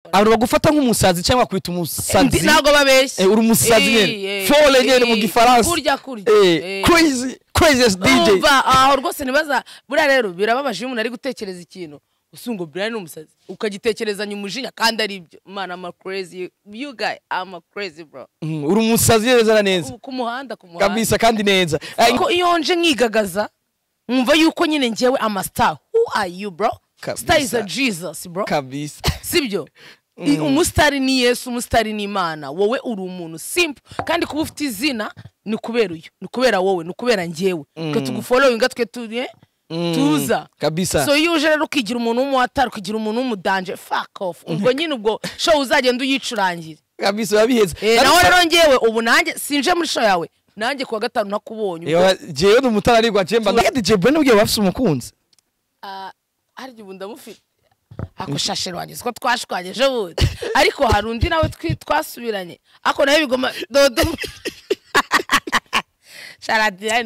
abantu bagufata nk'umusazi cyangwa kwita umusazi Ndi- ntabwo babeshye Eh, uri umusazi Eh, nyine eh, fole nyine mu eh, gifaransa kurya kurya Eh, Eh. crazy craziest dj Urumva, aho rwose ntibaza buriya rero birababaje iyo umuntu ari gutekereza ikintu usunga buriya ni umusazi ukagitekerezanya umujinya kandi ari ibyo man ama crazy you guy ama crazy bro Mm, uri umusazi neza na neza ku muhanda ku muhanda kabisa kandi neza Eh, ariko iyo nje nkigagaza nkumva yuko nyine ngewe amastar who are you bro Kabisa. star is a jesus bro kabisa sibyo I- umusitari ni yesu umusitari ni imana wowe uri umuntu simple kandi kuba ufite izina ni kubera uyu ni kubera wowe ni kubera njyewe twe tugufolowinga twe tuye tuza kabisa. so iyo uje rero ukigira umuntu w'umuhatari ukigira umuntu w'umudanje fuck off ubwo nyine ubwo show uzagenda uyicurangire kabisa biba biheze Eh, naho rero ngewe ubu nanjye sinje muri show yawe nanjye kuwa gatanu nakubonye ubwo jewe ni umutararigwa jemba na dj ben ubwiye bafise umukunzi Ah, harya ubu ndamufite ako shashe rwanjye siko twashwanye ejo bundi ariko hari undi nawe twi- twasubiranye ako nawe bigoma dodo sharadiya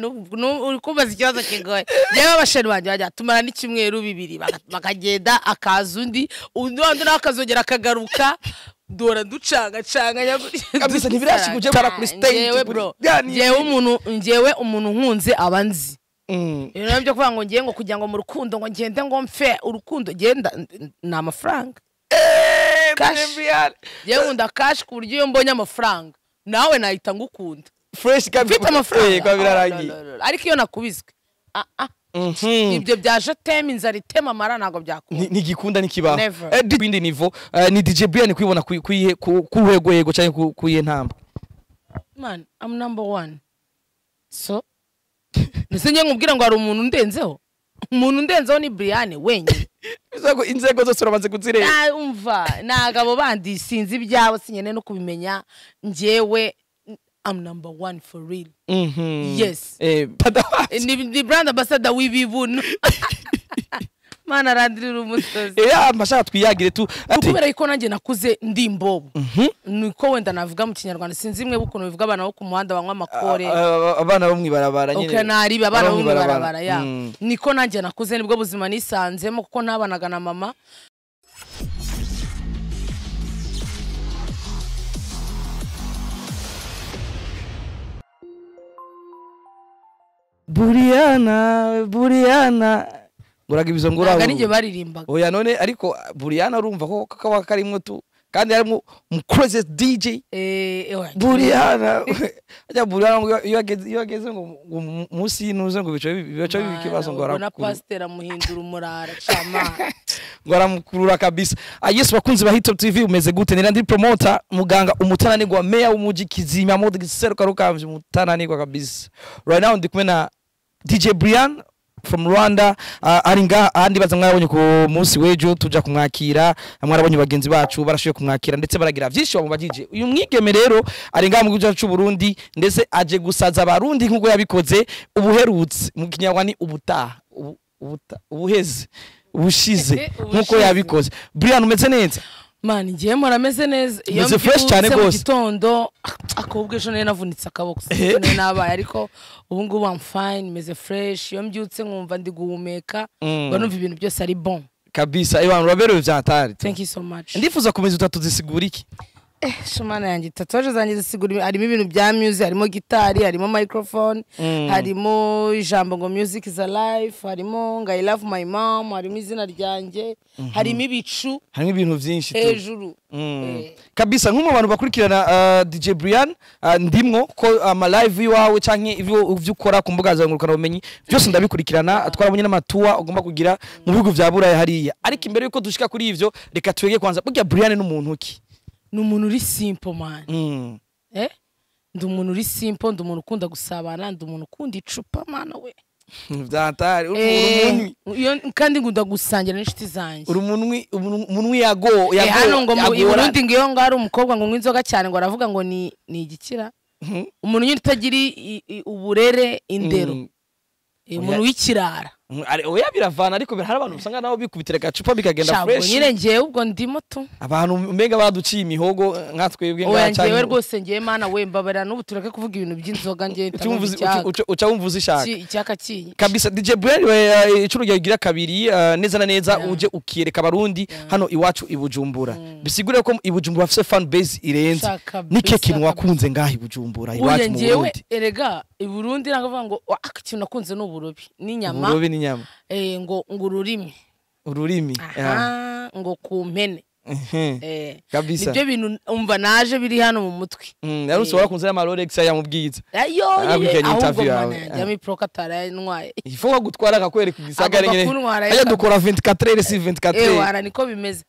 uri kumbaza ikibazo kigoye yewe abasheri banjye bajya tumara n'icyumweru bibiri baka- bakagenda akaza undi undi wa undi nawe akazongera akagaruka dora ducangacanga Kabisa, ntibirashika uje bara kuri stage, kuri- ngewe bro Ya, ni- ngewe umuntu ngewe umuntu nkunze aba nzi Mm. ibintu nabyo kuvuga ngo ngiye ngo kugira ngo mu rukundo ngo ngende ngo mfe urukundo genda ni amafaranga Cash. ngewe nkunda kashi ku buryo iyo mbonye amafaranga nawe nahita ngukunda fresh kabisa mfite amafaranga Eh, kuba birarangiye Ah, no, no, no, no. ariko iyo nakubiswe ah, ah. Mhm. ibyo bya joteme inzara itema amara ntabwo Ni- byakunda ntigikunda nikibaho Never. Eh, di- bindi nivo Eh, ni dj brian kwibona ku- ku iyihe- ku ku rwego yego cyangwa ku- ku iyihe ntamba man i'm number one so ndetse ngiye nkubwira ngo hari umuntu undenzeho umuntu undenzeho ni briane wenyine Bivuze ko inzego zose uramaze kuzireba Ah, umva ntabwo abo bandi sinzi ibyawe sinyene no kubimenya njyewe am number one for real Mhm. Yes. Eh, Eh, padawazi. ni, ni brand ambassador w'ibibuno mana arandirira umusozi Eh, ya mashaka twiyagire tu ati kubera yuko nanjye nakuze ndi imbobo niko wenda navuga mu kinyarwanda sinzi imwe ukuntu bivuga abana bo ku muhanda banywa amakore ah, ah, abana bo mwibarabara Okay, naribi abana Abana bo bo mwibarabara. mwibarabara ya Mm. niko nanjye nakuze nibwo buzima nisanzemo kuko ntabanaga na mama buriyana buriyana nguraga ibizo ngura ntabwo ari njye baririmbaga oya none ariko buriyana urumva ko kaba karimo tu kandi harimo umukoze dj Eh, eh, oya, buriyana ajya buriyana ngo iyo- iyo ageze- iyo ageze ngo ngo mu- munsi y'intuze ngo bice bice Mana, ibibazo ngo ubwo na arakuru- pasiteri amuhindura umurara camana ngo aramukurura kabisa Ah, yes bakunzi ba hitop tv umeze gute nira ndi promota muganga umutananirwa meya w'umuji kizima modi seruka rukamvye umutananirwa kabisa right now ndi kumwe na dj brian from rwanda uh, ari ngaha ahandi baza mwabonye ku munsi w'ejo tuja kumwakira mwarabonye bagenzi bacu barashoboye kumwakira ndetse baragira byinshi bamubajije uyu mwigeme rero ari ngaha mu gihugu cyacu cy'u burundi ndetse aje gusaza abarundi nk'uko yabikoze ubuherutse mu kinyarwanda ni ubutaha ubu- ubuta- ubuheze ubushize nk'uko Ubushize. yabikoze brian umeze neza mani ngiye mpora ameze neza iyo Umeze fresh cyane mbyutse mu rwose. gitondo akobwa ejo nari navunitse akaboko Eh. sinari nabaye ariko ubu ngubu am fine meze fresh iyo mbyutse nkumva ndi guhumeka Mm. mba numva ibintu byose ari bon kabisa abantu baberewe byatari thank you so much ndifuza komeza utatu zisigura iki eh shumana yanjye tatuwaje zanjye zisigura harimo ibintu bya music harimo gitari harimo microphone harimo ijambo ngo music is alive harimo ngo i love my mom harimo izina ryanjye harimo ibicu harimo ibintu byinshi tu. hejuru Mm. Eh. kabisa nk'umwe mu bantu bakurikirana uh, dj brian uh, ndimwo ko amalive y'iwawe cyangwa ibyo ibyo ukora ku mbuga zawe ngurukana bumenyi byose ndabikurikirana twarabonye n'amatuwa ugomba kugira mu bihugu bya burayi hariya ariko imbere y'uko dushika kuri ibyo reka twege kwanza burya brian n'umuntu ki ni umuntu uri simple mani Mm. eh ndi umuntu uri simple ndi umuntu ukunda gusabana ndi umuntu ukunda icupa mana we byatari uri umuntu Eh, iyo- kandi ngunda gusangira n'inshuti zanjye uri umunwi umunwi- umunwi yago Eh, hano ngo mu i yagora Burundi ngo iyo ngari umukobwa ngo unywe inzoga cyane ngo aravuga ngo ni ni igikira umuntu nyine utagira i- i- uburere indero Mm. Eh, umuntu w'ikirara Mm, ari- oya biravana ariko hari abantu usanga nabo bikubitira agacupa bikagenda Shabwo fresh nyine njyewe ubwo ndimo tu abantu mbega baduciye imihogo nka twebwe oya ngaha cyangwa njyewe rwose njyewe mana we mbabarira n'ubu tureke kuvuga ibintu by'inzoga njyewe uca ntanywa wumva uzi- icyaka. uca- uca wumva uzishaka Iki- icyaka kiyi kabisa DJ Brian we uh, icurugero gira kabiri uh, neza na neza Yeah. uje ukiyereka abarundi hano iwacu i Bujumbura bisigure ko i Bujumbura bafite fan base irenze Sha, kabisa, nike kintu kabisa. wakunze ngaha i Bujumbura burya iwacu mu njyewe Burundi erega i burundi ntabwo bavuga ngo "Ah, ikintu nakunze ni uburobi n'inyama uburobi n'inyama eh, ngo ngo ururimi ururimi Yeah. aha ngo ku mpene Mhm. eh, kabisa nibyo bintu umva naje biri hano mu mutwe Mm, yari ushobora kunzira ama Rolex ya mubwiza ayo Ah, yewe, weekend ahubwo interview mana yawe. yanjye Ah. amiporoka atarayanwaye ifu wa gutwara akakwereka igisagara Agomba nyine kuntwara ajya yaka- dukora 24 heures si 24 heures ewara niko bimeze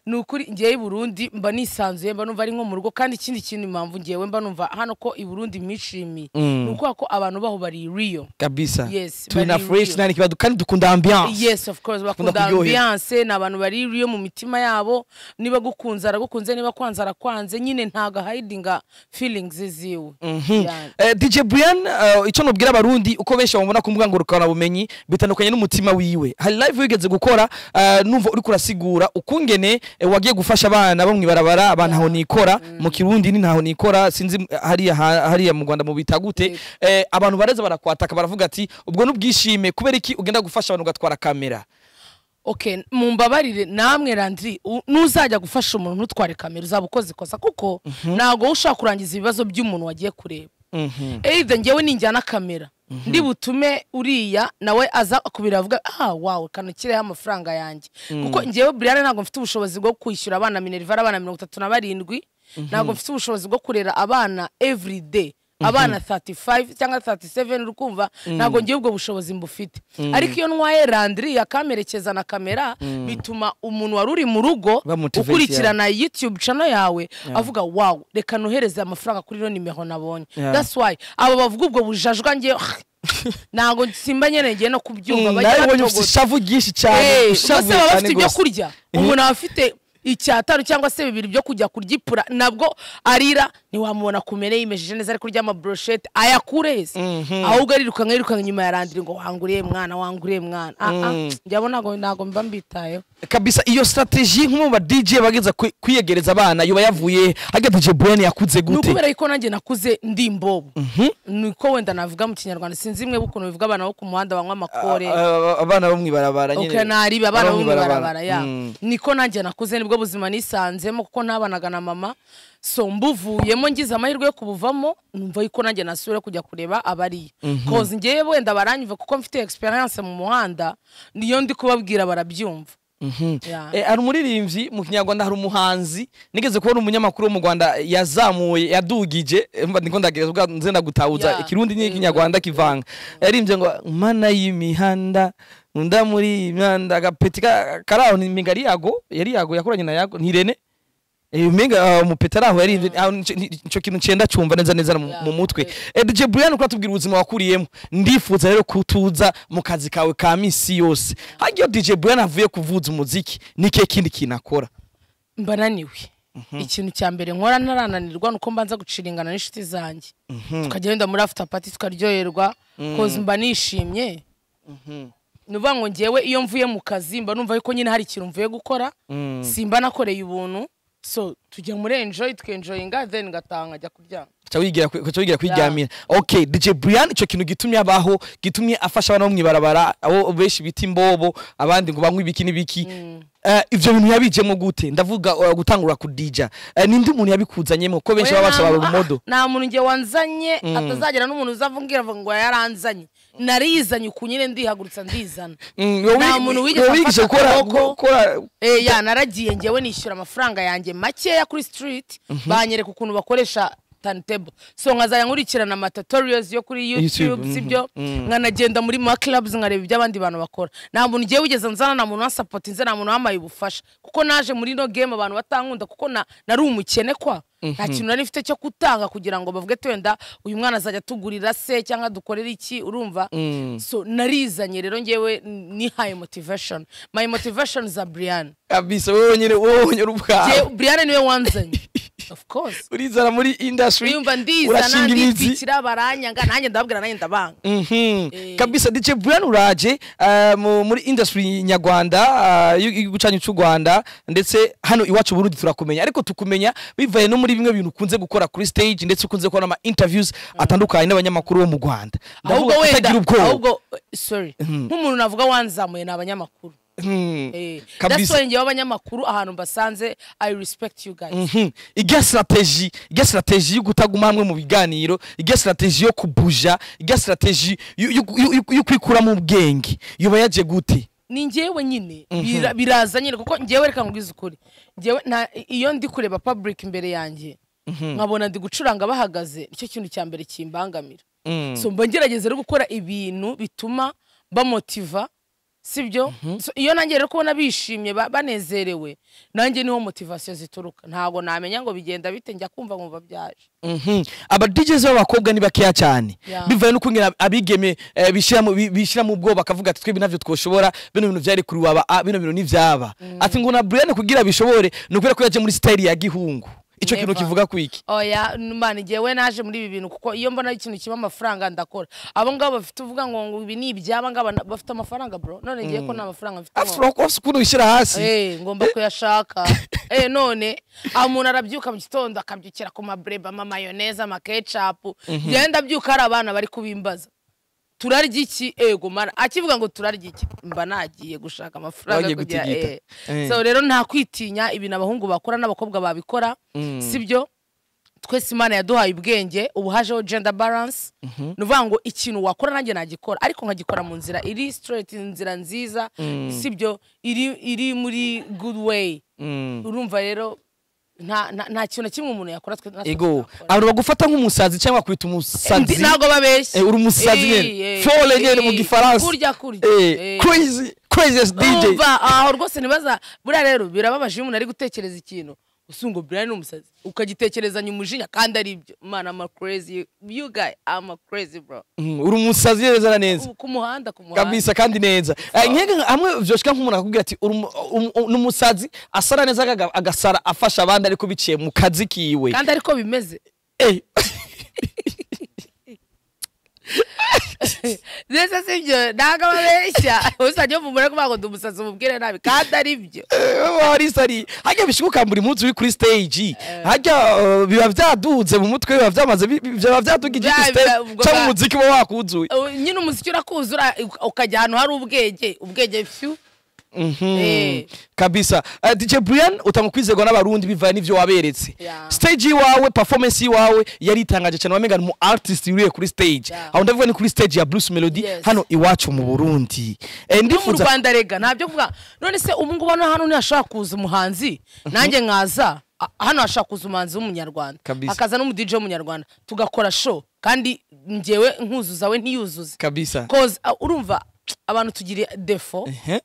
ni ukuri ngewe i burundi mba nisanzuye mba numva ari nko mu rugo kandi ikindi kintu impamvu ngewe mba numva hano ko i burundi mwishimiye Mm. ni ukubera ko abantu baho bari real kabisa Yes, turi na bari fresh real. nani kibadu kandi dukunda ambiance yes of course bakunda kuryoherwa. ambiance ni abantu bari real mu mitima yabo niba gukunze aragukunze niba kwanze arakwanze nyine ntago hidinga feelings ziwe Yani. Eh, DJ Brian eh, icyo nubwira abarundi uko benshi bamubona ku mbuganguruka bumenyi bitandukanye n'umutima wiwe hari live wigeze gukora eh, numva uriko urasigura ukungene eh, wagiye gufasha abana bo mwibarabara abantu aho nikora mu kirundi ni ntaho nikora sinzi eh, hariya ha- hariya mu Rwanda mu bitagute Yego. Eh, abantu bareza barakwataka baravuga ati ubwo n'ubwishime kubera iki ugenda gufasha abantu ugatwara kamera okay mumbabarire namwe Landry u- nuzajya gufasha umuntu ntutware kamera uzaba ukoze ikosa kuko ntago wowe ushaka kurangiza ibibazo by'umuntu wagiye kureba either njyewe ninjyana kamera ndi butume uriya nawe aza akubira avuga ah wawe kanukireho amafaranga yanjye kuko njyewe Brian ntabwo mfite ubushobozi bwo kwishyura abana minerva abana mirongo itatu na barindwi ntabwo mfite ubushobozi bwo kurera abana every day abana 35 cyangwa 37 uri kumva ntabwo ngiye ubwo bushobozi mbufite ariko iyo ntwaye Landry akamerekeza na kamera bituma umuntu wari uri mu rugo Bamotivate, ukurikirana na youtube channel yawe avuga wow reka nohereze amafaranga kuri ino nimero nabonye Yeah. that's why abo bavuga ubwo bujajwa ngiye ntabwo simba nyene ngiye no kubyumva bajya nawe ubonye ufite batogota. ishavu ryinshi cyane Eh, ishavu bose cyane baba bafite ibyo rwose. kurya umuntu aba afite icyatanu cyangwa se bibiri byo kujya kuryipura nabwo arira ntiwamubona kumene yimejeje neza ariko urya amabroshete ayakureze ahubwo arirukanka yirukanka inyuma ya Landry ngo wanguriye mwana wanguriye mwana Ah, ah, njyewe ntabwo ntabwo mba mbitayeho kabisa iyo strategy nk'umu ba DJ bageza kwi- kwiyegereza abana yoba yavuye haga DJ Brian yakuze ni gute ukubera yuko nanjye nakuze ndi imbobo niko wenda navuga mu kinyarwanda sinzi imwe ukuntu bivuga abana bo ku muhanda banywa amakore A- a- abana bo mwibarabara okay naribi abana Abana bo mw'ibarabara. mwibarabara ya Mm. niko nanjye nakuze nibwo buzima nisanzemo kuko ntabanaga na mama so mbuvuyemo ngize amahirwe yo kubuvamo numva yuko nanjye nasubira kujya kureba abariyo koza ngewe wenda baranyumva kuko mfite experience mu muhanda niyo ndi kubabwira barabyumva Yeah. Eh, hari umuririmbyi mu kinyarwanda hari umuhanzi nigeze kubona umunyamakuru wo mu rwanda yazamuye yadugije eh, mba ndiko ndagereza ubwa nze ndagutahuza Yeah. ikirundi Eh, n'ikinyarwanda kivanga yaririmbye ngo mana y'imihanda unda muri iyi mihanda agapeti ka- kari aho ni migari yago yari yago yakoranye na yago ntirene Mbega umupeta ari aho yarinze aho nico- ni- ico kintu cenda cumva neza neza mu- mu mutwe Eh, DJ Brian uko atubwira ubuzima wakuriyemo ndifuza rero kutuza mu kazi kawe ka misi yose hagiye DJ Brian avuye kuvuza umuziki nike kindi kintu akora mba naniwe ikintu cya mbere nkora ntarananirwa nuko mbanza guciringana n'inshuti zanjye tukajya wenda muri after party tukaryoherwa koza mba nishimye ni ukuvuga ngo ngewe iyo mvuye mu kazi mba numva yuko nyine hari ikintu mvuye gukora simba nakoreye ubuntu so tujya muri enjoy tukenjoyinga then ngataha nkajya kuryama Uca wigira kwi- uca wigira kwiryamira okay DJ Brian ico kintu gitumye abaho gitumye afasha abana bo mwibarabara abo benshi bita imbobo abandi ngo banywe ibiki n'ibiki Eh, ivyo bintu yabijemo gute ndavuga eh, gutangura ku DJ Eh, nindi muntu yabikuzanyemo ko benshi Oya, baba bashobora nta- umodo ah, nta muntu nge wanzanye atazagera n'umuntu uzavungira avuga ngo yaranzanye narizanye uku nyine ndihagurutsa ndizana Mm, wowe- Nta muntu wigeze wowe wigisha afata gukora- akaboko. gukora- Eh, ya naragiye ngewe nishyura amafaranga yanjye makeya kuri street banyereka ukuntu bakoresha turntable so nkazajya nkurikirana ama tutorials yo kuri YouTube, youtube sibyo nkanagenda muri ma clubs nkareba ibyo abandi bantu bakora nta muntu ngewe wigeze nzana nta muntu wansapoti nze nta muntu wamaye ubufasha kuko naje muri ino game abantu batankunda kuko na- nari umukene kwa nta kintu nari mfite cyo gutanga kugira ngo bavuge ati wenda uyu mwana azajya atugurira se cyangwa adukorera iki urumva so narizanye rero ngewe nihaye motivation my motivation za brian kabisa wowe nyine wowe nyine uri ubwawe Jye- Brian niwe wanzanye of course urizana muri industry yumva ndizana urashinga imizi nditwikira baranyanga nanjye ndababwira nanjye ndabanga Mhm. Eh. kabisa DJ Brian uraje ah, mu- muri industry nyarwanda y'igucanyo cy'u Rwanda ndetse hano iwacu Burundi turakumenya ariko tukumenya bivaye no muri bimwe bintu ukunze gukora kuri stage ndetse ukunze kubona ama interviews atandukanye n'abanyamakuru bo mu Rwanda ahubwo Ndavuga ko wenda utagira ubwoba ahubwo eh, sorry nk'umuntu navuga wanzamuye ni abanyamakuru Mhm. Eh, that's kabisa why njyewe abanyamakuru ahantu mbasanze i respect you guys Mhm. ijya strategy ijya strategy yo kutaguma hamwe mu biganiro ijya strategy yo kubuja ijya strategy yo- yo- yo yo- yo kwikura mu bwenge yuba yaje gute ni njyewe nyine bira- biraza nyine kuko njyewe reka nkubwize ukuri njyewe nta- iyo ndi kureba public imbere yanjye nkabona ndi gucuranga bahagaze nicyo kintu cya mbere kimbangamira Mm. so mba ngerageza rero gukora ibintu bituma bamotiva sibyo So, iyo nanjye rero kubona bishimye ba- banezerewe nanjye niho motivasiyo zituruka ntabwo namenya ngo bigenda bite njya kumva nkumva byaje Mhm. aba DJs b'abakobwa ni bakeya cyane Yeah. bivaye n'ukuntu ab- abigeme eh, bishyira mu- bi- bishyira mu bwoba bakavuga ati twebwe nabyo twoshobora bino bintu byari kuri waba ah, bino bintu ntibyaba ati ngo na Brian kugira bishobore ni ukubera ko yaje muri style ya gihungu icyo kintu Never. kivuga kwiki oya mbana igihe we naje muri ibi bintu kuko iyo mbona ikintu kiba amafaranga ndakora abo ngabo bafite uvuga ngo ngo ibi ni ibyaba ngaba na- bafite amafaranga bro none ngiye ko nta mafaranga mfite ngo- afro ofisi ukuntu wishyira hasi Eh, ngomba kuyashaka Eh, none aho umuntu arabyuka mu gitondo akabyukira ku mabureba amamayoneze amakecapu njyewe ndabyuka hari abana bari kubimbaza turarya iki ego mara akivuga ngo turarya iki mba nagiye gushaka amafaranga Wagiye kugira gutigita. eh. Eh. so rero nta kwitinya ibintu abahungu bakora n'abakobwa babikora sibyo twese imana yaduhaye ubwenge ubu hajeho gender balance ni ukuvuga ngo ikintu wakora nanjye nagikora ariko nkagikora mu nzira iri straight inzira nziza sibyo iri iri muri good way Mm. urumva rero nta nta- nta kintu na kimwe umuntu yakora twe natwe ego tuzakora. abantu bagufata nk'umusazi cyangwa kwita Ndi- umusazi ntabwo babeshya Eh, uri umusazi Eh, nyene. eh, Folle nyene mu eh, gifaransa. kurya kurya Eh, Eh. crazy craziest DJ umva aho rwose ntibaza buriya rero birababaje iyo umuntu ari gutekereza ikintu gusa ngo buriya ni umusazi ukagitekerezanya umujinya kandi ari ibyo mana ama crazy you guy ama crazy bro Mhm. uri umusazi neza na neza ku muhanda ku muhanda kabisa kandi neza Eh, nkenge nka- hamwe byoshika nk'umuntu akakubwira ati "Uri umu- umu- umu- ni umusazi asara neza agaga- agasara afasha abandi ariko biciye mu kazi kiwe kandi ariko bimeze Eh, ndetse si byo ntabwo ababeshya usajya yumva kuvuga ngo ndi umusazi umubwire nabi kandi ari byo wari sari hajya bishyuka buri munsi uri kuri stage hajya eh, biba byadunze mu mutwe biba byamaze bi- bi- biba byaduga Bya- igiti bya- ubwo cyangwa bwa- umuziki uba wakunzuye Uh, nyine umuziki urakuzura uka- ukajya ahantu hari ubwenge ubwenge fyu Mhm. Eh. kabisa Eh, DJ Brian utanga kwizerwa n'abarundi bivaye n'ivyo waberetse Yeah. stage yiwawe performance yiwawe yari itangaje cyane wamenga ni mu artist yuriye kuri stage Yeah. aho ndavuga ni kuri stage ya Bruce Melody Yes. hano iwacu mu Burundi Eh, no mu ndifuza rwanda rega ntabyo mvuga none se ubu ngubu hano hano ntihashobora kuza umuhanzi nanjye nkaza a- hano hashobora kuza umuhanzi w'umunyarwanda Kabisa. hakaza n'umudije w'umunyarwanda tugakora show kandi njyewe nkuzuza we ntiyuzuze kabisa koza urumva abantu tugira defo Ehe.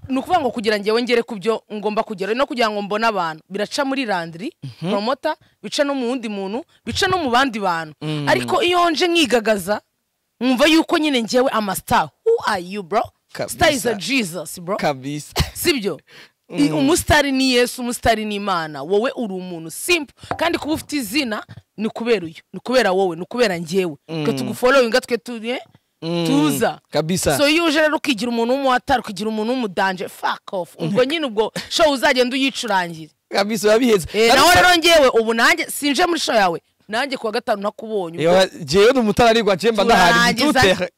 ni ukuvuga ngo kugira njyewe ngere ku byo ngomba kugera no kugira ngo mbone abantu biraca muri landiri promota bica no mu wundi muntu bica no mu bandi bantu ariko iyo nje nkigagaza nkumva yuko nyine njyewe amastar who are you bro Kabisa. star is a jesus bro kabisa sibyo I- umusitari ni yesu umusitari ni imana wowe uri umuntu simple kandi kuba ufite izina ni kubera uyu ni kubera wowe ni kubera njyewe twe tugufolowinga twe tuye tuza kabisa. so iyo uje rero ukigira umuntu w'umuhatari ukigira umuntu w'umudanje fuck off ubwo nyine ubwo show uzagenda uyicurangire kabisa urabiheze Eh, naho rero njyewe ubu nanjye sinje muri show yawe nanjye kuwa gatanu ntakubonye ubwo Yewe, jewe ni umutararigwa je mba ndahari Turangiza. dutere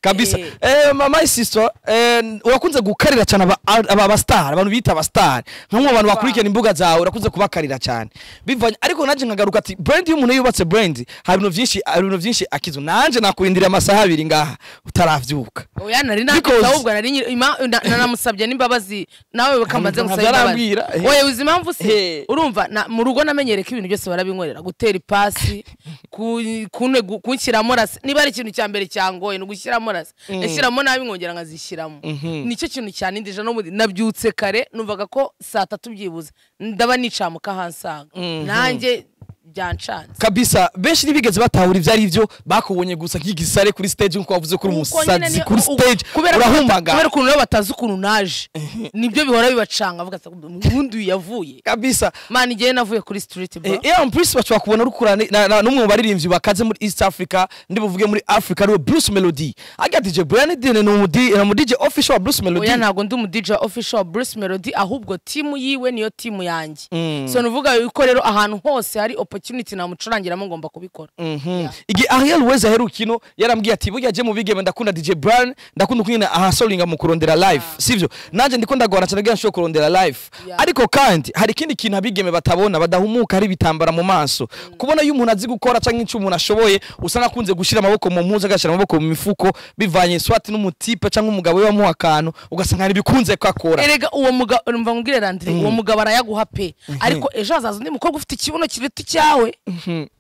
kabisa Eh. eh mama isiso eh urakunze gukarira cyane aba aba aba star abantu bita aba star nkamwe abantu bakurikirana imbuga zawe urakunze kubakarira cyane bivanye ariko naje nkagaruka ati brand y'umuntu iyo yubatse brand hari ibintu byinshi hari ibintu byinshi akizu nanje nakurindira amasaha abiri ngaha utaravyuka oya nari nakita Because- ahubwo nari nyiri- ima- na- na- namusabye n'imbabazi nawe bakamaze Ntabwo gusaba imbabazi arambwira, eh. oya uzi impamvu se Eh. urumva na- mu rugo namenyereye ko ibintu byose barabinkorera gutera ipasi ku- kunte- gu- kunshyiramo rasi niba ari ikintu cya mbere cyangoye ni ugushyiramo rasi yashyiramo nabi nkongera nkazishyiramo nicyo kintu cyanindije n'ubundi nabyutse kare numvaga ko saa tatu byibuze ndaba nicamuka ahansanga nanjye byanshanze kabisa benshi ntibigeze batahura ibyo ari byo bakubonye gusa nk'igisare kuri stage nk'uko wavuze kuri Uko nyine umusazi ni- kuri u- u- stage kubera ko- kubera urahumbaga ukuntu nabo batazi ukuntu naje nibyo bihora bibacanga bavuga ati, ubundi uyu yavuye kabisa mani igihe navuye kuri street bro Eh, yeah, Bruce bashobora kubona uri kurana na- na- n'umwe mu baririmbyi bakaze muri East Africa ndi buvuge muri Africa ariwe Bruce Melody aga DJ Brian Dine ni umu D- ni umu DJ official wa Bruce Melody oya ntabwo ndi umu DJ official wa Bruce Melody ahubwo timu yiwe niyo timu yanjye Mm. so nuvuga yuko rero ahantu hose hari opportunity namucurangiramo ngomba kubikora Mhm. igihe ariel weza aheruka ino yarambwiye ati burya jye mu bigeme ndakunda dj brian ndakunda kunyina ahasoringa mu kurondera live sibyo nanjye ndiko ndagorana cyane bwira nshobora kurondera live Yeah. ariko kandi hari ikindi kintu abigeme batabona badahumuka hari ibitambara mu maso kubona iyo umuntu azi gukora cyangwa icyo umuntu ashoboye usanga akunze gushyira amaboko mu mpuzu agashyira amaboko mu mifuko bivanye swati n'umutipe cyangwa umugabo we wamuha akantu ugasanga hari ibikunze ko akora erega uwo mugabo numva ngubwire randire uwo mugabo arayaguha pe ariko ejo hazaza undi mukobwa ufite ikibuno kiruta icyawe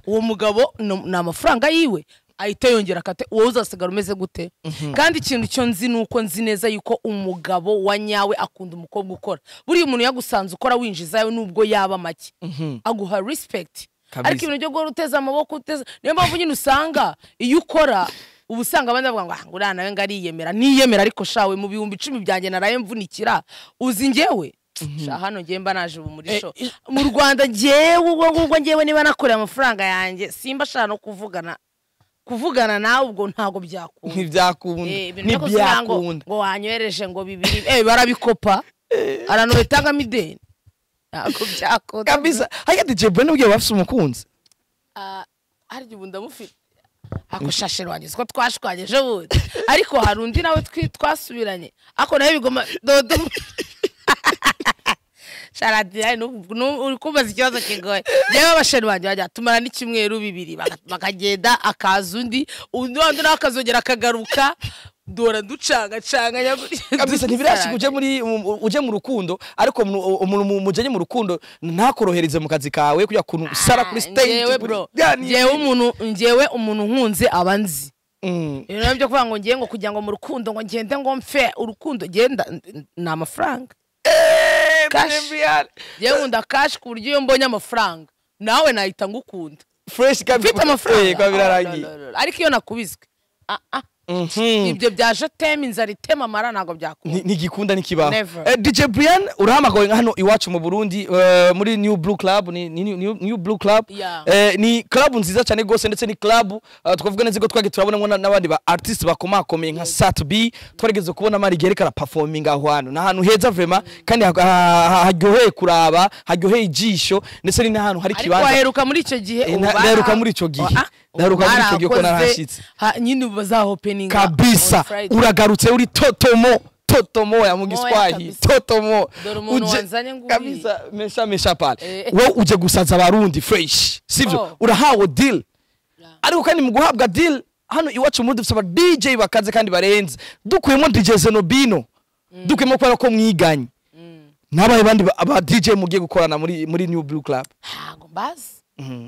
uwo mugabo ni ni amafaranga yiwe ahita yongera akate wowe uzasigara umeze gute kandi ikintu cyo nzi ni uko nzi neza yuko umugabo wa nyawe akunda umukobwa ukora buriya umuntu yagusanze ukora winjiza yawe nubwo yaba make aguha respect Kabisa. ariko ibintu byo guhora uteze amaboko uteze niyo mpamvu nyine usanga iyo ukora uba usanga abandi bavuga ngo "Ah, ngo uriya nawe ngo ariyemera niyemera ariko shawe mu bihumbi icumi byanjye naraye mvunikira uzi njyewe sha hano ngewe mba naje ubu muri sho mu rwanda ngewe ubwo ngubwo ngewe niba nakoreye amafaranga yanjye simba ashaka no kuvugana kuvugana nawe ubwo ntabwo byakunda ntibyakunda Eh, ibintu byo kuvuga ngo ntibyakunda ngo wanyohereje ngo bibiri eh barabikopa aranubitangamo ideni ntabwo byakunda kabisa hariya dj brian ubwiye bafite umukunzi Ah, harya ubu ndamufite ako shashe rwanjye siko twashwanyije bundi ariko hari undi nawe twi- twasubiranye ako nawe bigoma dodo sharadiyari uri kumbaza ikibazo kigoye njyewe abasheri banjye bajya tumara n'icyumweru bibiri baka- bakagenda akaza undi undi wandi nawe akazongera akagaruka dora ducangacanganya kabisa ntibirashika uje muri mu- mu- uje mu rukundo ariko umuntu umuntu mu- mujanye mu rukundo ntakorohereze mu kazi kawe kujya kuntu usara kuri stage Njyewe kuri- bro, Yani- njyewe umuntu- njyewe umuntu nkunze aba nzi Mm. ibintu byo kuvuga ngo ngiye ngo kugira ngo mu rukundo ngo ngende ngo mfe urukundo genda ni amafaranga Eh, Cash. Brian. ngewe nkunda kashi ku buryo iyo mbonye amafaranga nawe nahita ngukunda fresh kabisa mfite amafaranga Eh, kwa birarangiye Ah, no, no, no. ariko iyo nakubiswe ah, ah, Mhm. ibyo byaje teme inzara itema amara ntabwo byakunda Ni- ntigikunda nikibaho Never. Eh, dj brian urahamagawe nka hano iwacu mu burundi eh, muri new blue club ni, ni, ni, New- new blue club Yeah. eh, ni club nziza cyane rwose ndetse ni club eh, twavuga neza ko twagiye turabonamo na- n'abandi ba artiste bakomakomeye nka sat b twarigeze kubona mari gerekana performing aho hantu ni ahantu heza vrema kandi ha- ha- ha- haryoheye kuraba haryoheye ijisho ndetse ni n'ahantu hari ariko ikibanza waheruka muri icyo gihe Eh, ubu na- bara- naheruka muri icyo gihe. Ah, ubu Naheruka muri icyo gihe ko barakoze, narahashyitse. ha- nyine ubu bazahopeninga on kabisa Friday. uragarutse uri totomo totomo ya mu giswahili kabisa. totomo Dore umuntu Uje- wanzanye nguriye. kabisa mesha mesha pale Eh. wowe uje gusaza abarundi fresh sivyo Oh. urahawe deal ariko kandi mu guhabwa deal hano iwacu muri dufite aba DJ bakaze kandi barenze dukuyemo DJ Zenobino dukuyemo kubera ko mwiganye n'abahe bandi ba- aba DJ mugiye gukorana muri muri New Blue Club ntago mbazi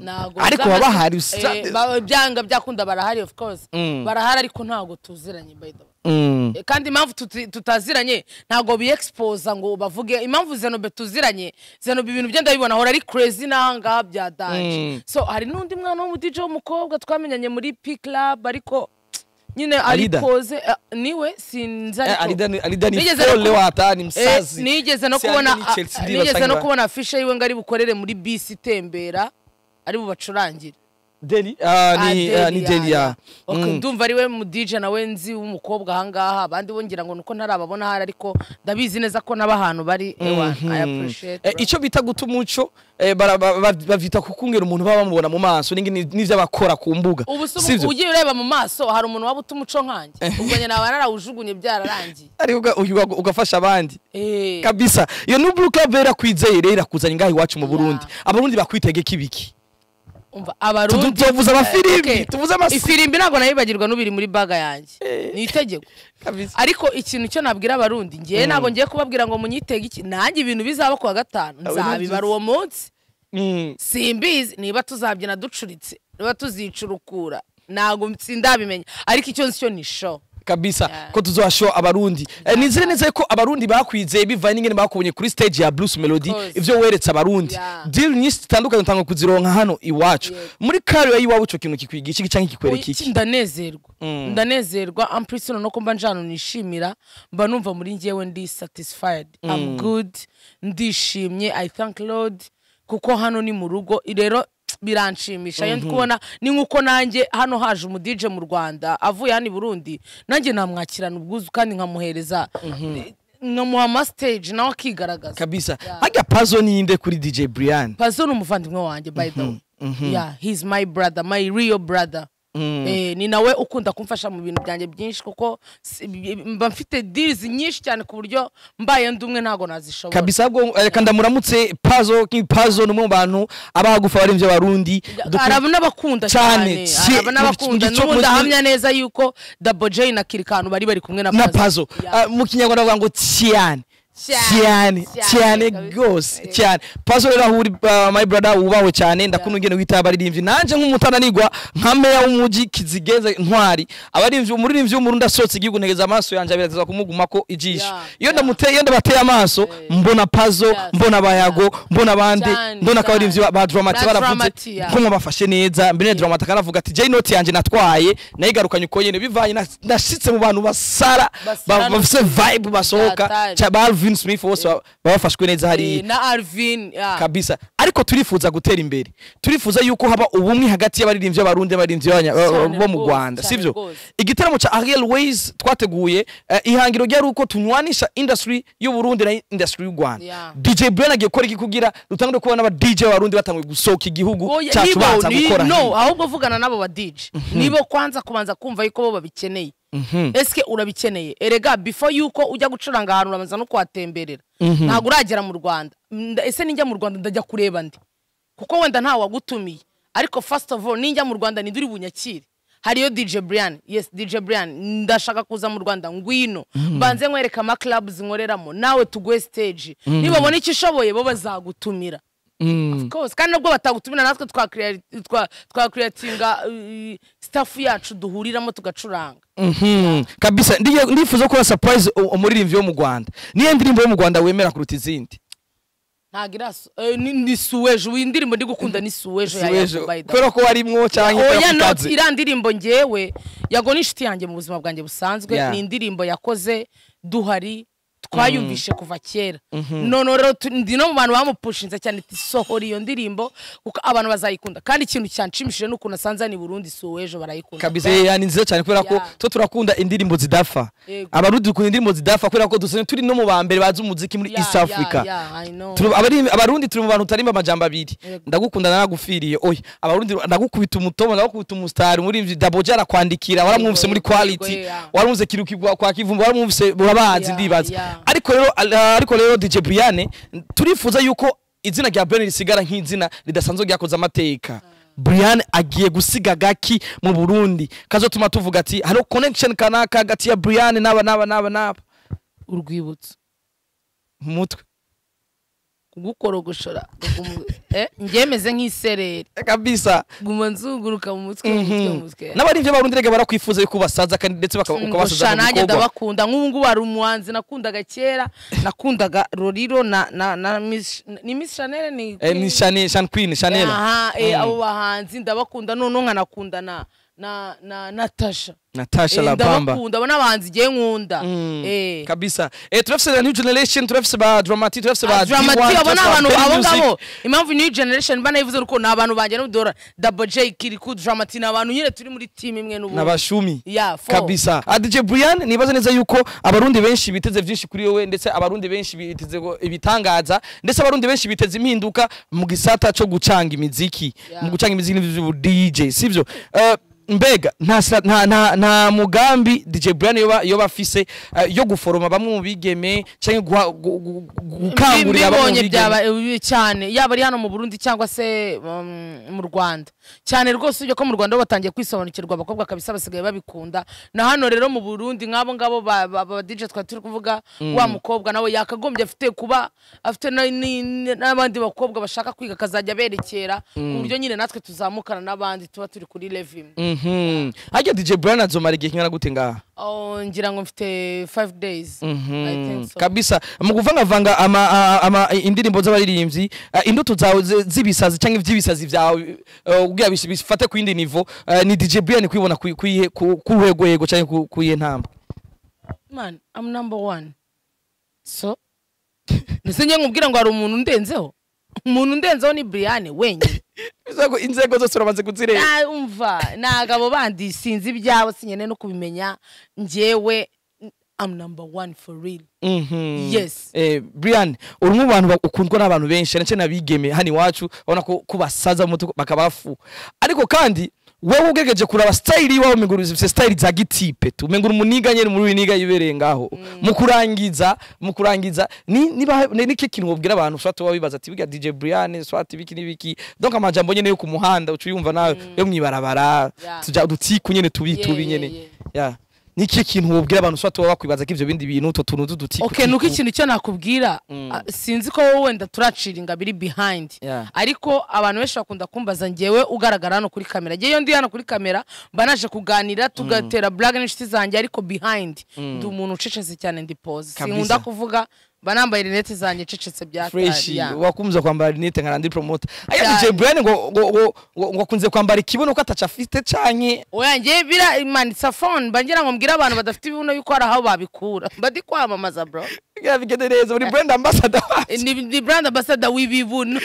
ntago Ariko uzamaze- babahari Eh, usabye- ba- byanga byakunda barahari of course Mm. barahari ariko ntago tuziranye by the way mm. Eh, kandi impamvu tuti- tutaziranye ntago biexposa ngo bavuge impamvu zenobe tuziranye zenobe ibintu bye ndabibona ahora ari crazy n'ahangaha byadanje Mm. so hari n'undi mwana w'umudije w'umukobwa twamenyanye muri p club ariko nyine ari Alida? poze eh, niwe sinzi Eh, Alida ariko ni- Alida ni Nigeze no folle kuba- wata ni Eh, msazi nigeze no Si Alida ni kubona Chelsea ah, ndi nigeze basanga no ba- kubona afishe yiwe ngo ari bukorere muri bisi itembera ari bubacurangire Deli ah, ni Ah, ah, ni Deli, Deli ah, ya Okay, ndumva ari we mu DJ nawe nzi w'umukobwa ahangaha abandi bo ngira ngo nuko ntarababona hari ariko ndabizi neza ko n'aba ahantu bari ewa I appreciate Eh, icyo bita guta umuco eh, bara- ba- ba- bavita kukungera umuntu baba bamubona mu maso n'ingi- n'ivyo abakora ku mbuga ubu se sivyo? ubu ugiye ureba mu maso hari umuntu waba utuma umuco nkanjye ubwo nyine aba narawujugunye byararangiye ariko uga- uyu uga- ugafasha abandi Eh, kabisa iyo ni blue club rero kwizeye rero irakuzanye ngaho iwacu mu burundi abarundi bakwitegeka ibiki umva abarundi tuvuze Okay. amafirimbi tuvuze amasi ifirimbi ntabwo nayibagirwa n'ubiri muri baga yanjye ni itegeko kabisa ariko ikintu cyo nabwira abarundi ngewe ntabwo ngiye kubabwira ngo munyitege iki nanjye ibintu bizaba ku wa gatanu Awe nabyizi. nzabibara uwo munsi Mm. simbizi niba tuzabyina ducuritse niba tuzicurukura ntabwo sindabimenya ariko icyo nzi cyo ni show kabisa Yeah. ko tuzashow abarundi Eh, nizere neza ko abarundi bakwizeye bivanye n'ingene bakubonye kuri stage ya Bruce Melody course. ivyo weretse abarundi Yeah. deal nyinshi zitandukanye utanga kuzironka hano iwacu muri career yiwabo ico kintu kikwigisha iki canke kikwereka Oya, iki ndanezerwa ndanezerwa ampurisi noneho ko mba njana nishimira mba numva muri njyewe ndi satisfied I'm good ndishimye i thank lord kuko hano ni mu rugo rero biranshimisha iyo ndi kubona ni nk'uko nanjye hano haje umudije mu rwanda avuye hano i burundi nanjye namwakirana ubwuzu kandi nkamuhereza nkamuha amasiteji nawe akigaragaza kabisa harya pazo ninde kuri DJ Brian pazo ni umuvandimwe wanjye by the way yeah he's my brother my real brother eh, ni nawe ukunda kumfasha mu bintu byanjye byinshi kuko si- bi- mba mfite deals nyinshi cyane ku buryo mbaye ndi umwe ntabwo nazishobora kabisa ahubwo reka ndamuramutse pazo pazo ni umwe mu bantu abahagufa baremvye abarundi Dukunda- araba n'abakunda Cyane, cyane si- araba n'abakunda mu gico- n'ubundi mu- ahamya neza yuko Double J na Kirikanu bari bari kumwe na na Pazo. pazo Yeah. Ah, mu kinyarwanda bavuga ngo cyane cyane Cyane, cyane cyane, rwose kabisa. cyane pazo rero aho uri ah, my brother wubahwe cyane ndakunda ugenda witaba abaririmbyi nanjye nk'umutananigwa nka meya w'umujyi kizigenza ntwari abaririmbyi umuririmbyi w'umurundi asohotse igihugu ntegeza amaso yanjye abirateza kumugumako ijisho Yeah, iyo yeah. ndamuteye iyo ndabateye amaso mbona pazo Yes, mbona bayago mbona abandi Cyane, mbona ko abaririmbyi ba- ba dramati Ba baravuze Dramati, yeah. ko bafashe neza mbere dramati akanavuga ati jay note yanjye natwaye nayigarukanye uko nyene bivanye na- nashitse mu bantu basara Basara ba- no- bafise vibe basohoka Hatari. cha ba Alvin Smith bose ba- babafashwe neza Eh, hariya na Arvin yeah. kabisa ariko turifuza gutera imbere turifuza yuko haba ubumwe hagati y'abaririmbyi b'abarundi n'abaririmbyi b'abanya- Cyane bo mu rwose, rwanda cyane sibyo rwose. igitaramo cya ariel ways twateguye eh, ihangiro ryari uko tunywanisha industry y'uburundi na industry y'u rwanda Yeah. dj brian agiye gukora iki kugira dutangire kubona aba dj b'abarundi batanguye gusohoka igihugu Oya, cyacu nibo, baza ni- gukora hano. no ahubwo vugana n'abo ba DJ nibo kwanza kubanza kumva yuko bo babikeneye ese urabikeneye erega before yuko ujya gucuranga ahantu urabanza no kuhatemberera ntabwo uragera mu Rwanda Nda- ese ninjya mu Rwanda ndajya kureba ndi kuko wenda ntawe wagutumiye ariko first of all ninjya mu Rwanda ninde uri bunyakire hariyo DJ Brian yes DJ Brian ndashaka kuza mu Rwanda ngwino mbanze nkwereka ama clubs nkoreramo nawe tuguhe stage nibabona icyo ushoboye bo bazagutumira Of course kandi nubwo batagutumira natwe twa creati- twa- twa creatinga uh, staff yacu duhuriramo tugacuranga Mhm, kabisa Ndiye- ndifuza gukora surprise u- umuririmbyi wo mu rwanda niyo ndirimbo yo mu rwanda wemera kuruta izindi ntabwo iraso eh, ni ni suwejo iyi ndirimbo ndi gukunda ni suwejo ya Siwejo, Yago by the way. kubera ko warimwo cyangwa oya ikora no ku kazi iriya ndirimbo ngewe yago ni inshuti yanjye mu buzima bwanjye Yeah. busanzwe ni indirimbo yakoze duhari twayumvishe kuva kera none rero tu- ndi no mu bantu bamupushinze cyane ati sohora iyo ndirimbo kuko abantu bazayikunda kandi ikintu cyanshimishije ni ukuntu asanze hano i burundi suwejo barayikunda kabisa ya ni nziza cyane kubera ko Yeah. twe turakunda indirimbo zidafa Yego. abarundi dukunda indirimbo zidafa kubera ko dusa turi no mu ba mbere bazi umuziki muri Yeah, east yeah, africa yeah, I know. Turi- abari- abarundi turi mu bantu utarimba amajambo abiri Yego. ndagukunda nanagufiriye oya abarundi ndagukubita umutomo ndagukubita umusitari umuririmbyi daboje arakwandikira waramwumvise Yego, muri yego, quality yego, yeah. waramwumvise kirukigwa kwa kivumbu waramwumvise urabazi Yeah, ndibaza yeah. ariko rero ariko rero DJ Brian turifuza yuko izina rya Brian risigara nk'izina ridasanzwe ryakoze amateka Brian agiye gusiga gaki mu Burundi kazotuma tuvuga ati hariho connection kanaka hagati ya Brian n'aba n'aba n'aba n'aba urwibutso mu mutwe kugukorogoshora gugumu- eh, ngemeze nk'isereri kabisa guma nzunguruka mu mutwe mu mutwe mu mutwe n'abarivyo barundi rega barakwifuza yuko basaza kandi ndetse baka- Ngusha, ukabasaza mu nanjye bikorwa ndabakunda nk'ubu ngubu hari umuhanzi nakundaga kera nakundaga roriro na na na Miss- ni miss chanel ni Eh, ni Shane- Shane Queen Chanel aha eh, abo bahanzi ndabakunda noneho nkanakunda na na na natasha Natasha Eh, Lapamba ndabakunda abo n'abahanzi igiye nkunda eh kabisa eh turafise na new generation turafise ba dramatic turafise ba dramatic D1, abo turafise ni ba abantu Bell abo Music. ngabo impamvu new generation mba nayivuze nuko ni abantu banjye n'udora double j kiriku dramatic ni abantu nyine turi muri team imwe n'ubu n'abashumi Yeah, four. kabisa Ah, dj brian nibaza neza yuko abarundi benshi biteze byinshi kuri wowe ndetse abarundi benshi biteze ko- ibitangaza ndetse abarundi benshi biteze impinduka mu gisata cyo gucanga imiziki Yeah. mu gucanga imiziki n'ibyo dj sibyo Eh, mbega nta, sa- nta, nta, nta mugambi dj brian yoba, yoba afise eh, yo guforoma bamwe mu bigeme cyangwa guha- gu- gu- gu- gukangurira bamwe mu mbibonye byaba bigeme eh, cyane yaba ari hano mu burundi cyangwa se um, mu rwanda cyane rwose ujya ko mu rwanda batangiye kwisobanukirwa abakobwa kabisa basigaye babikunda na hano rero mu burundi nk'abo ngabo ba- ba- ba dj twari turi kuvuga wa mukobwa nawe yakagombye afite kuba afite na- ni- ni- n'abandi bakobwa bashaka kwiga akazajya aberekera ku buryo nyine natwe tuzamukana n'abandi tuba turi kuri level imwe mhm harya dj brian azomara igihe kingana gute ngaha Oh, ngira ngo mfite 5 days I think so. kabisa mu kuvangavanga ama, a- ama indirimbo z'abaririmbyi eh, indoto zawe zi- z'ibisazi cyangwa iby'ibisazi byawe eh, ubwira bis- bifate ku yindi nivo eh, ni dj brian kwibona ku- ku iyihe- ku- ku rwego cyangwa ku- ku iyihe ntamba man i'm number one so ndetse njye nkubwira ngo hari umuntu undenzeho umuntu undenzeho ni brian wenyine Bivuze ko inzego zose uramaze kuzireba Ah, umva ntabwo abo bandi sinzi ibyawe sinyene no kubimenya njyewe i'm number one for real Mhm. Yes. Eh, brian uri mu bantu ba- ukundwa n'abantu benshi ndetse n'abigeme hano iwacu urabona ko ko basaza mu mutwe bakabafu ariko kandi wowe ugegeje kuraba style iwawe miguru zifite style za gitipe tumenga umuniga nyene muri winiga yibereye ngaho mu kurangiza mu kurangiza ni niba ni- niki kintu wobwira abantu swati wowe bibaza ati biga DJ Brian swati biki nibiki donc amajambo nyene yo ku muhanda ucu yumva nawe yo mwibarabara Yeah. tuja dutiku nyene tubi Yeah, tubi yeah, nyene yeah. ya niki kintu wobwira abantu swati wowe bakwibaza ko ivyo bindi bintu utwo tuntu tuduti okay nuko ikintu cyo nakubwira ah, sinzi ko wowe wenda turaciringa biri behind Yeah. ariko abantu benshi bakunda kumbaza njyewe ugaragara hano kuri kamera njyewe iyo ndi hano kuri kamera mba naje kuganira tugatera blague n'inshuti zanjye ariko behind ndi umuntu ucecetse cyane ndi pose Kabisa. sinkunda kuvuga mba nambaye rinete zanjye ececetse bya fresh yeah. wakumza kwambara rinete nka ndi promoter aya Cyane. DJ Brian ngo ngo- ngo ngo- ngo akunze kwambara ikibuno ko atacafite canke oya njye bira imanitsa phone mba ngira ngo mbwire abantu badafite ibibuno yuko hari aho babikura mba ndi kwamamaza bro kugira bigende neza muri brand ambassador wacu. ni, ni brand ambassador w'ibibuno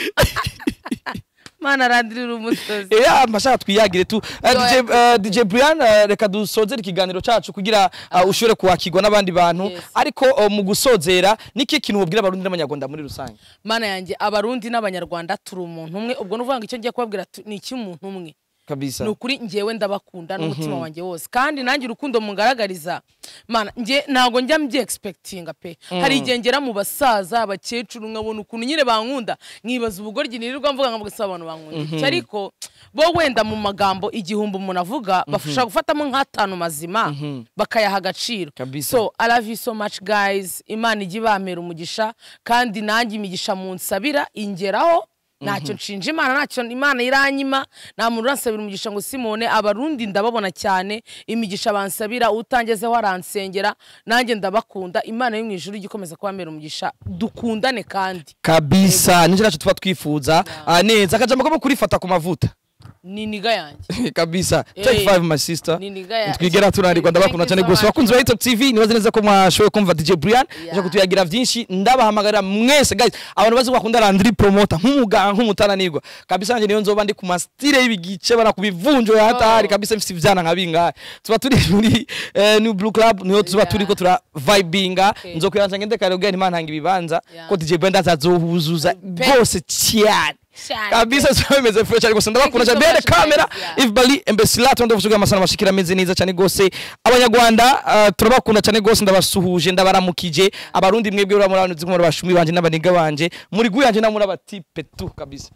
mana arandirira umusozi Era amashaka twiyagire tu Eh, DJ, Yo, eh, DJ Brian eh, reka dusozere ikiganiro cacu kugira eh, ushobore kuwakirwa n'abandi bantu Yes. ariko eh, mu gusozera niki kintu wobwira abarundi n'abanyarwanda muri rusange mana yanjye abarundi n'abanyarwanda turi umuntu umwe ubwo ni ukuvuga ngo icyo ngiye kubabwira tu- ni icy'umuntu umwe kabisa ni ukuri njyewe ndabakunda n'umutima wanjye wose kandi nanjye urukundo mungaragariza mana njye ntabwo njya mbyegispektinga pe hari igihe ngera mu basaza abakecuru nkabona ukuntu nyine bankunda nkibaza ubugoryi nirirwa mvuga nkavuga se abantu bankunda iki ariko bo wenda mu magambo igihumbi umuntu avuga bafasha gufatamo nk'atanu mazima bakayaha agaciro Kabisa. so I love you so much guys imana ijya ibamera umugisha kandi nanjye imigisha munsabira ingeraho ntacyo nshinja imana ntacyo imana iranyima nta muntu uransabira umugisha ngo simone abarundi ndababona cyane imigisha bansabira utangezeho aransengera nanjye ndabakunda imana yo mu ijuru ijya ikomeza kubamera umugisha dukundane kandi kabisa nicyo nacu tuba twifuza Ah, neza akajambo kamo kurifata ku mavuta ni niga yanjye kabisa take Eh, five my sister ni niga ya- twigera tunanirwa ndabakunda Thank cyane you so rwose much. bakunzi ba hitop tv nibaze neza ko mwashoboye kumva dj brian aje Yeah. kutuyagira byinshi ndabahamagarira mwese guys abantu bazi ko bakunda landry promoter nk'umuganga nk'umutananirwa kabisa nanjye niyo nzoba ndi ku mastire y'ibigice bara kubivunjo ya hatari kabisa mfite ivyana nka bingahe tuba turi muri eh, new blue club niyo tuba Yeah. turi ko tura vibinga Okay. nzokwiranza okay. ngende kare ubwira ntimana hanga ibibanza Yeah. ko dj brian azazobuzuza Pe- rwose cyane Cyane. kabisa ziba bimeze fresh ariko sindabakunda cyane Thank you so bene much, kamera guys. Yeah. if bali embesila tundi vuga amasana bashikira ameze neza cyane gose abanyarwanda ah, turabakunda cyane gose ndabasuhuje ndabaramukije abarundi mwebwe uramura abantu zimwe bashumi banje n'abaniga banje muri guyanje namura batipe tu kabisa